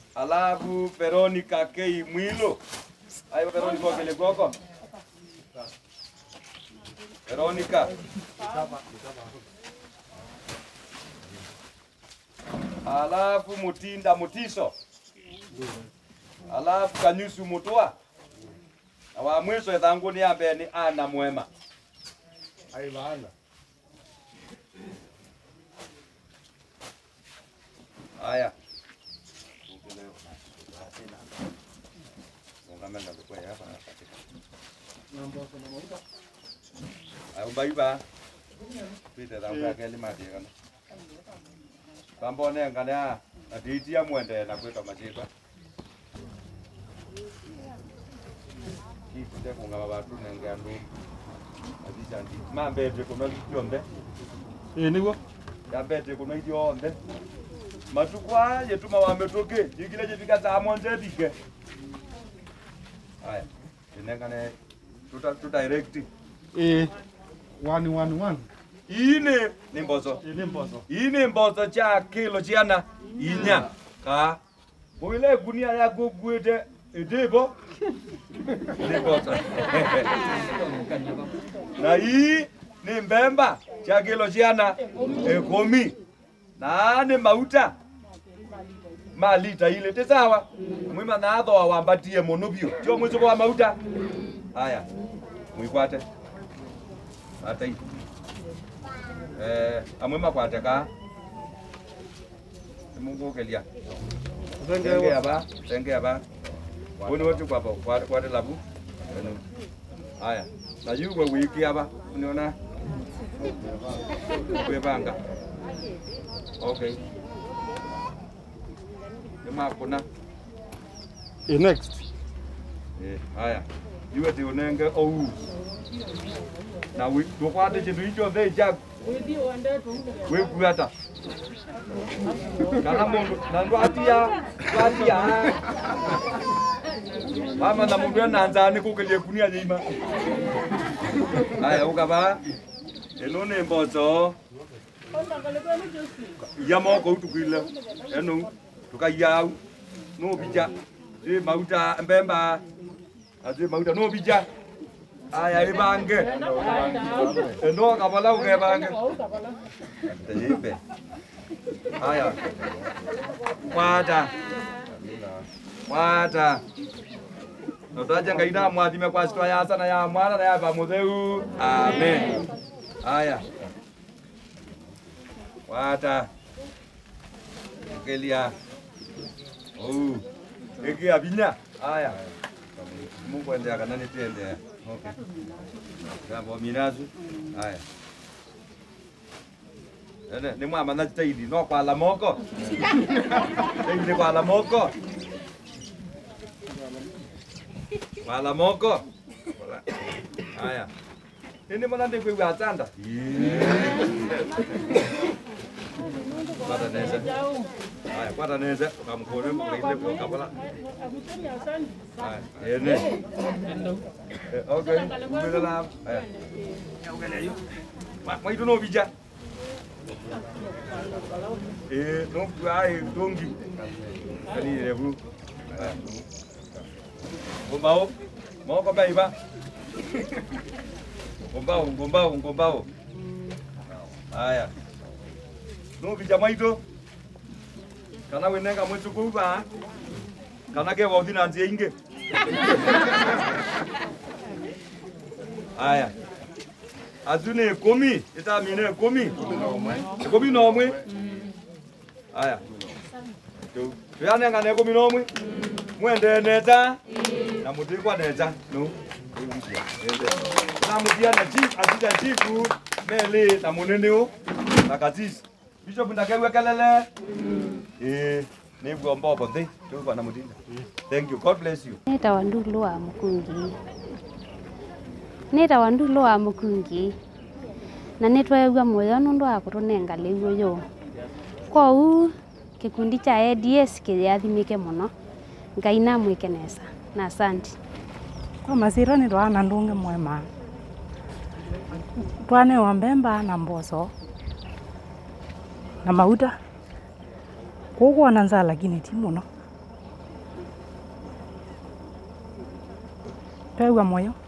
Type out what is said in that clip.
alafu Veronica K Mwilo. Ayo Veronica okele goko. Veronica. Alafu Mutinda Mutiso. Alafu Kanyusu Mutua. Na wa mwisho ethangu ni ambe ni Ana Mwema. Aivana. Haya. Ungamenda kwa hapa katika. Ayo baiba. Pite da kwa kele mati kana. Bambone ngana atitia mwende na kweta machika. Kipite kunga babatu nengandu. Adijandi. Mambete kuna yombe. Ĩĩ nĩguo. Yambete kuna yombe. matukwa yetuma wametoke ikile jifika saa monje dike haya inengane tuta tuta direct Ĩĩ. One one one. ine ni mbozo Ĩĩ nĩ mboco. ine mbozo cha kilo chiana inya ka mwile gunia ya gugwete edibo ni mbozo na hii ni mbemba cha kilo chiana ekomi na ni mauta malita ile ti sawa mwima na athoa wambatie muno biu tio mwicuko wa mauta haya mwikwate atai eh amwe makwate ka mungukelia tenge aba tenge aba woni wote kwa kwa kwa labu Eno. haya na yuwe wiki aba uniona kwebanga okay Emakuna. Ĩĩ next. Eh, haya. Iwe ti unenge ou. Na wi tukwate chindu icho the jag. We kuata. Kana mundu na ndwatia ndwatia. Mama na mundu na nzani kukelie kunia nyima. Haya ukaba. Eno ne mbozo. Ya moko utukile. Eno tukayau. No bija. Ti mauta mbemba. Ati mauta no bija. Aya ibange. Eno kabala ukebange. Tejipe. Aya. Kwata. Kwata. Notaja ngaina mwathime kwa sitwa ya sana ya mwana na ya pamutheu. Amen. Aya. Kwata. Kelia. Oh. Eki abinya. Aya. Mungu endea kana nitendea. Okay. Jambo minazu. Aya. Ene ni mwa mana taidi no kwa la moko. Taidi kwa la moko. Kwa la moko. Aya. Ini mana ndi kwa atanda. Kwata neza. Haya, kwata neza. Ukamkore mkulinde kwa kabala. Haya, ene. Eh, Okay, mbele la. Haya. Ugele yu. Ma maitu no bija. Eh, no ai dongi. Kani rebu. Haya. Ngombao. Moko baiba. Ngombao, ngombao, ngombao. Haya. No bija maitu. Kana wenenga mwetu kuba. Kana ke wauthi na njia ingi. Aya. Azu ni ikumi, itamine ikumi. Ikumi na omwe. Aya. Tu. Tuyane ngane ikumi na omwe. Mwende neta. Na mutikwa neta. No. Na mutia na chief, asija chifu. Mele na munene na katisi. Bishop ndakewe kelele. Eh, ni gombo bothi. Tu bwana mutinda. Thank you. God bless you. nĩtawa ndulu wa mũkungi nĩtawa ndulu wa mũkungi na nĩtwaigua muoyo nũndũ wa kũtũnenga rĩu ũyũ kwoũ kĩkundi cha ads kĩyathimĩke mũno ngai namwĩke nesa na asanti kwa masira ni twana ndungi mwema twanewa mbemba na mboco na mauta kukwona nza lakini ti muno twegua moyo